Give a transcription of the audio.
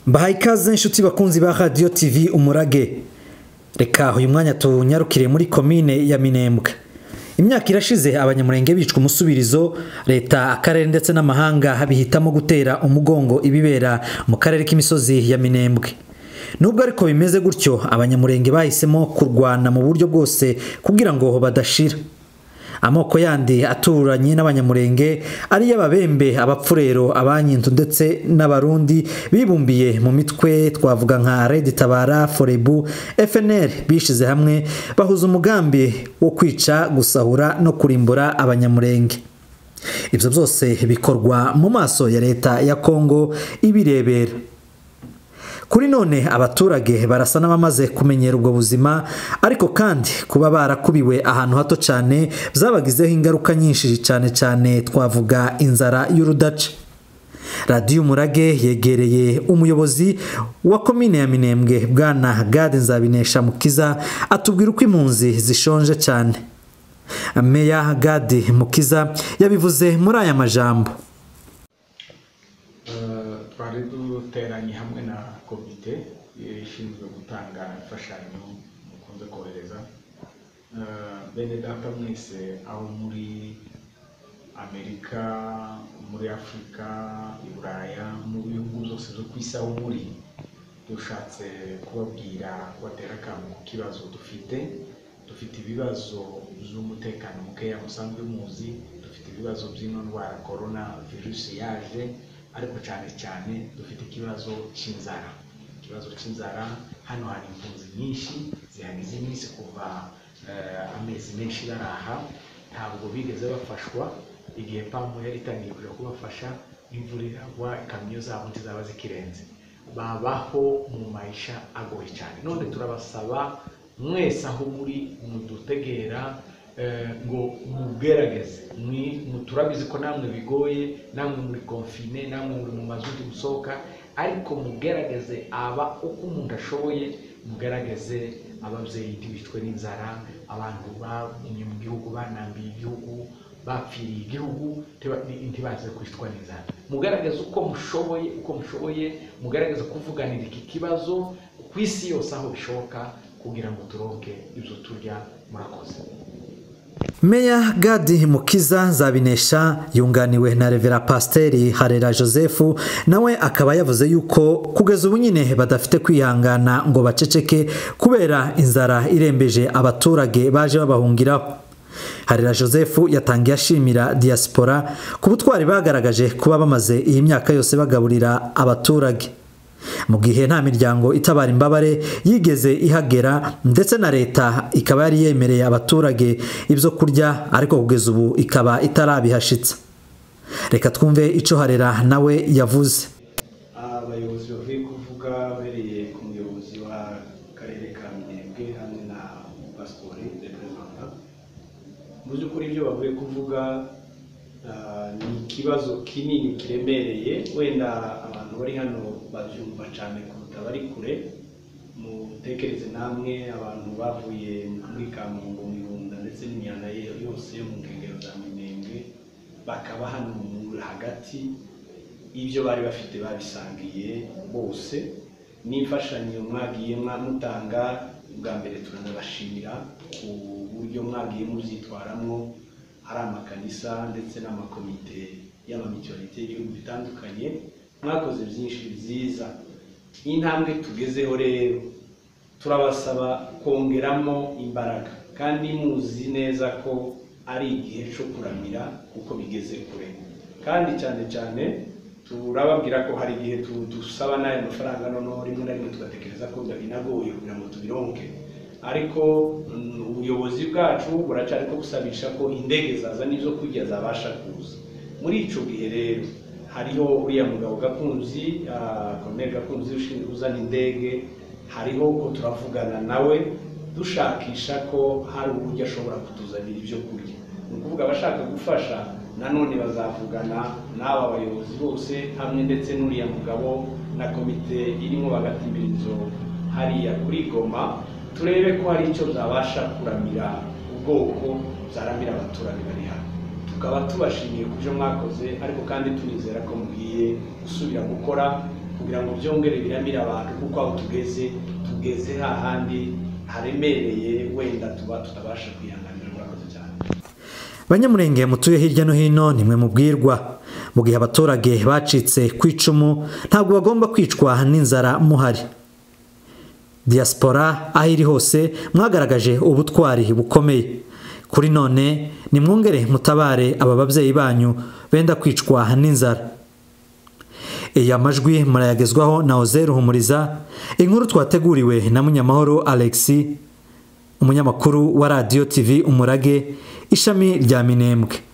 mbahaye ikaze inshuti bakunzi ba radiyo tivi umurage reka uyu mwanya tunyarukire muri komine ya minembwe imyaka irashize abanyamurenge bicwa umusubirizo leta akarere ndetse n'amahanga bihitamo gutera umugongo ibibera mu karere k'imisozi ya minembwe nubwo ariko bimeze gutyo abanyamurenge bahisemo kurwana mu buryo bwose kugira ngo badashira amoko yandi aturanye n'abanyamurenge ariyo ababembe abapfurero abanyinzu ndetse n'abarundi bibumbiye mu mitwe twavuga nka red tabara forebu fnr bishize hamwe bahuza umugambi wo kwica gusahura no kurimbura abanyamurenge ibyo byose bikorwa mu maso ya leta ya kongo ibirebera kuri none abaturage barasa n'abamaze kumenyera ubwo buzima ariko kandi kuba barakubiwe ahantu hato cyane byabagizeho ingaruka nyinshi cyane cyane twavuga inzara y'urudaca radiyo umurage yegereye umuyobozi wa komine ya minembwe bwana gade nzabinesha mukiza atubwira uko impunzi zishonje cyane meya gade mukiza yabivuze muri aya majambo twari duteranye hamwe na komite ishinzwe gutanga imfashanyo mukunze kohereza bene data mwese aho muri amerika muri afurika i buraya mu bihugu byose byo ku isi aho muri dushatse kubabwira kubatera akantu ku kibazo dufite dufite ibibazo by'umutekano mukeya musanzwe muzi dufite ibibazo by'ino ndwara korona virusi yaje ariko cyane cyane dufite ikibazo cy'inzara ikibazo cy'inzara hano hari impunzi nyinshi zihagize iminsi kuva amezi menshi baraha ntabwo bigeze bafashwa igihe pamu itangiye kujya kubafasha imvura iragwa ikamyo zabo ntizaba zikirenze babaho mu mayisha agoye cyane none turabasaba mwese aho muri mudutegera ngo mubwerageze turabizi ko namwe bigoye namwe muri konfine namwe muri mu mazu musohoka ariko mubwerageze aba uko umuntu ashoboye mugaragaze ababyeyi ntibicwe n'inzara abantu bagumye mu gihugu banambiye igihugu bapfiriye igihugu ntibaze kwicwa n'inzara mugaragaze uko mushoboye uko mushoboye mugaragaze kuvuganira iki kibazo ku isi yose aho bishoboka kugira ngo turonke ibyo turya murakoze meya gadi mukiza zabinesha yunganiwe na revera pasiteri harera joseph nawe akaba yavuze yuko kugeza ubu nyine badafite kwihangana ngo baceceke kubera inzara irembeje abaturage baje babahungiraho harera joseph yatangiye ashimira diyasipora ku butwari bagaragaje kuba bamaze iyi myaka yose bagaburira abaturage mu gihe nta miryango itabara imbabare yigeze ihagera ndetse na leta ikaba yari yemereye abaturage ibyo kurya ariko kugeza ubu ikaba itarabihashitse reka twumve icyo harera nawe yavuze abayobozi bavuye kuvuga bereye ku muyobozi w'akarere ka minembwe hamwe na pasipori reperezida mu by'ukuri ibyo bavuye kuvuga ni ikibazo kinini kiremereye wenda abantu bari hano babyumva cyane kuruta bari kure mutekereze namwe abantu bavuye muri kamungo mihunda ndetse n'imyanda yose yo mu nkengero za minembwe bakaba hano mu hagati ibyo bari bafite babisangiye bose n'imfashanyo mwagiye mutanga bwa mbere turanabashimira ku buryo mwagiye mubyitwaramo hari amakanisa ndetse n'amakomite y'amamituwarite y'ibihugu bitandukanye mwakoze byinshi byiza intambwe tugezeho rero turabasaba kongeramo imbaraga kandi muzi neza ko ari igihe cyo kuramira kuko bigeze kure kandi cyane cyane turababwira ko hari igihe dusaba n'aya mafaranga noneho rimwe na rimwe tugatekereza ko binagoye kugira ngo tubironke ariko ubuyobozi bwacu buracyari ko gusabisha ko indege zazana ibyo kurya zabasha kuza muri icyo gihe rero hariho uriya mugabo gakunzi komere gakunzi ushinzwe uzana indege hariho ko turavugana nawe dushakisha ko hari uburyo ashobora kutuzanira ibyo kurya ni ukuvuga abashaka gufasha nanone bazavugana n'aba bayobozi bose hamwe ndetse n'uriya mugabo na komite irimo bagatimbira inzu hariya kuri goma turebe ko hari icyo byabasha kuramira ubwoko byaramira abaturage bari hano tukaba tubashimiye ku byo mwakoze ariko kandi tunizera ko mugiye gusubira gukora kugira ngo byongere biramire abantu kuko aho tugeze tugeze hahandi haremereye wenda tuba tutabasha kwihanganira murakoze cyane banyamurenge mutuye hirya no hino nimwe mubwirwa mu gihe abaturage bacitse ku icumu ntabwo bagomba kwicwa n'inzara muhari diaspora aho iri hose mwagaragaje ubutwari bukomeye kuri none nimwongere mutabare aba babyeyi banyu benda kwicwa n'inzara aya majwi murayagezwaho na ozeru humuriza inkuru twateguriwe na munyamahoro alexis umunyamakuru wa radiyo tv umurage ishami rya minembwe